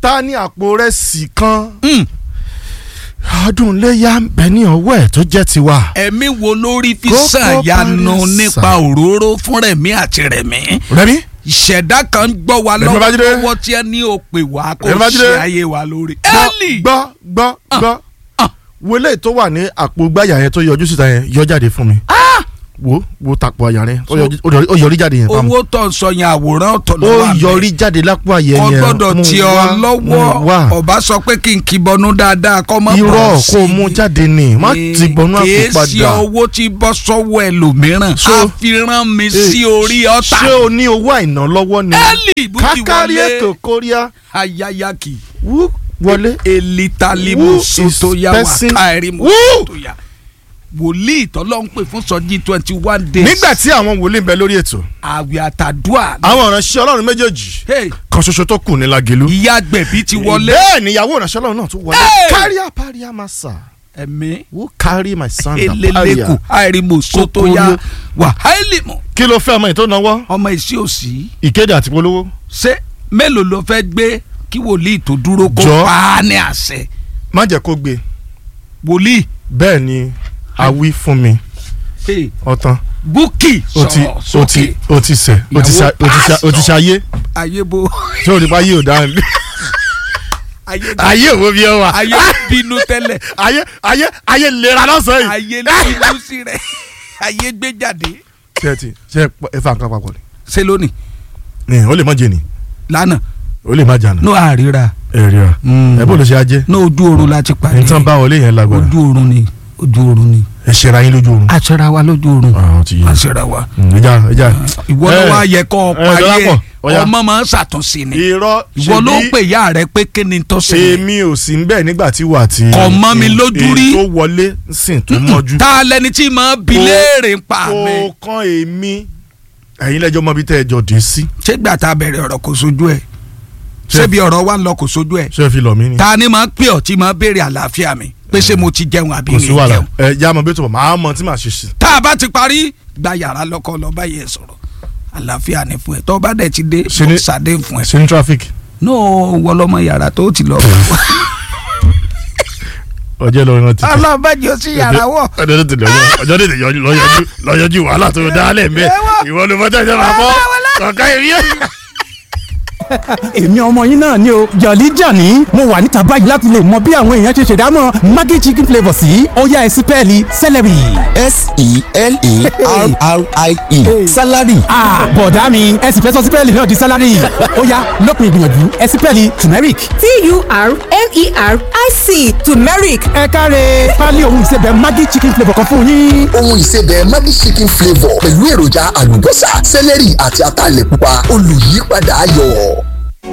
ta ní àpò rẹ̀ sì kan Mm. ọdún iléyà ń bẹ ní ọwọ́ ẹ̀ tó jẹ́ tiwa. ẹ̀mí wo lórí fi Kókó ṣàyànà Paris nípa sàn. òróró fún rẹ̀mí àti rẹ̀mí rẹ́mi ìṣẹ̀dá kan ń gbọ́ wa Rẹ̀mí Babájídé. lọ́wọ́ tí ẹ ní o pè wá kó Rẹ̀mí Babájídé. ṣe ayé wa lórí. gbọ́ Ẹ́lì gbọ́ gbọ́ gbọ́ ah. wọlé tó wà ní àpò gbáyà yẹn tó yọjú síta yẹn yọ jáde fún mi. wo wo tapò àyà rẹ ó yọjú- ó yọrí- ó yọrí jáde yẹn fáwọn. owó tó ń sọ yẹn àwòrán ọ̀tọ̀ ló ó wà yọrí jáde lápò àyẹ kò yẹn gbọ́dọ̀ mú tí wá, ọ mú lọ́wọ́ wá. ọba sọ pé kí n kí bọnú dáadáa kọ́ mọ́ irọ́ kó o mú jáde ni má ti bọnú àpò kìí ṣe padà. owó tí bọ́ sọ́wọ́ ẹlòmíràn So- àfihàn mi Eh, sí orí ọ̀tá ṣé o ní owó àìná lọ́wọ́ ni. Ẹ́lì bó ti kákárí wọlé ètò kóríà ayayaki wú wọlé. elitalimu Who is sotoya person- wakairimu Who? sotoya wòlíì tọ́lọ́ ń pè fún sọ́jí twenty one days nígbà tí àwọn wòlíì ń bẹ lórí ètò àwẹ̀ àtàdúà àwọn ìránṣẹ́ ọlọ́run méjèèjì Hey, kan ṣoṣo tó kù ní Lágelú. ìyá gbẹ̀bí ti wọlé bẹ́ẹ̀ ni ìyàwó ìránṣẹ́ ọlọ́run náà tún wọlé. Hey! káríà páríà máa sà. ẹ̀mí who carry my son na eleleku páríà. àìrímù sotoya wàhálìmù kí ló fẹ́ ọmọ yìí tó náwó. ọmọ ìsí òsì ìkéde àti polówó. ṣé mélòó ló fẹ́ gbé kí wòlíì tó dúró kó Jọ. pa á ní àṣẹ má jẹ́ kó gbé wòlíì bẹ́ẹ̀ ni a wí fún mi hey, ọ̀tán búkì o ti sọ̀rọ̀ o ti sókè o ti sẹ̀ o ti sa o ti sa o ti sa ayé ayé bo ṣé o ní bá yé o dáhùn. ayé ayé wo bí ọ wà. ayé bínú tẹ́lẹ̀ ayé ayé ayé lera lọ́sàn-án ayé yìí. bínú sí rẹ̀ ayé gbé jáde ṣé ẹ ti ṣe ẹ fa nǹkan papọ̀ ṣe lónìí ni o lè má jẹ ni lánàá o lè má jànà. ní àríra ẹ rí ọ ẹ bó ló ṣe ajé. ní ojú oorun láti pàdé nǹkan bá wọlé yẹn lágbára ojú oorun ni ojú oorun ni ẹ ṣera yín lójú oorun. aṣọra wa lójú oorun àwọn ti yé aṣọra wa ẹja ẹja. ìwọ ló Eh, wá yẹ kó o eh, parí Dọlápọ̀, ẹ ọ̀yá. ọmọ máa ń ṣàtúnṣe ni irọ́ ìwọ ló ṣebí ń pè ya rẹ pé kí ni tó ṣe èmi ò sí nbẹ nígbà tí wà tí. Kò mọ́ mi lójú rí. èyí tó wọlé sìn tó mọ́jú. ta lẹni tí máa bi Kò- léèrè ń pa mi kò kan èmi ẹ̀yin lẹ́jọ́ mọ́ bí tẹ́ ẹ jọ dé sí. ṣé gbà tá a bẹ̀rẹ̀ ọ̀rọ̀ kò sojú ẹ̀ Ṣé- ṣébi ọ̀rọ̀ wa ń lọ kò sojú ẹ̀ ṣé ẹ fi lọ mí ni. ta ni máa pè ọ́ tí máa béèrè àlàáfíà mi pé ṣé mo ti jẹun àbí kò mi sí wàhálà jẹun ẹ já mọ bí tó bọ̀ máa mọ tí màá ṣe sí. tá a bá ti parí gba yàrá lọ́kọ́ lọ báyìí ẹ̀ sọ̀rọ̀ àlàáfíà ni fún ẹ tó bá dẹ̀ ti dé Ṣe mo ni- ṣàdé fún ẹ ṣe ní traffic no wọlọmọ yàrá tó ti lọ. ọjọ́ lọ rántí. ọlọ́bàjọ́ sí yàrá wọ̀. ọjọ́ tètè lọ́yọ́ ọjọ́ tètè yọjú lọ́yọ́jú lọ́yọ́jú wàhálà tó dá lẹ̀ mẹ́ ìwọ ló fọ́ tẹ̀sán máa bọ́ kọ̀ọ̀kan èmi yẹn. èmi ọmọ yín náà ni o jọ̀lí jàní mo wà níta báyìí láti lè mọ bí àwọn èèyàn ṣe ṣèdámọ̀ maggi chicken flavour sí ọ̀yá ẹ̀sìn pẹ́ẹ́lí celery. s-e-l-e-r-r-i-e salary ah bọ̀dá mi ẹ̀sìn fẹ́ sọ sí pẹ́ẹ́lí náà di salary ọ̀yá lópin ìgbìyànjú ẹ̀sìn pẹ́ẹ́lí turmeric. t-u-r-m-e-r-i-c turmeric ẹ káre pálí ohun ìsebẹ̀ maggi chicken flavour kan fún yín. ohun ìsebẹ̀ maggi chicken flavour pẹ̀lú èròjà àlùbọ́sà sẹ́lẹ̀rì àti ataalẹ̀ pupa olùyípadà ayọ̀.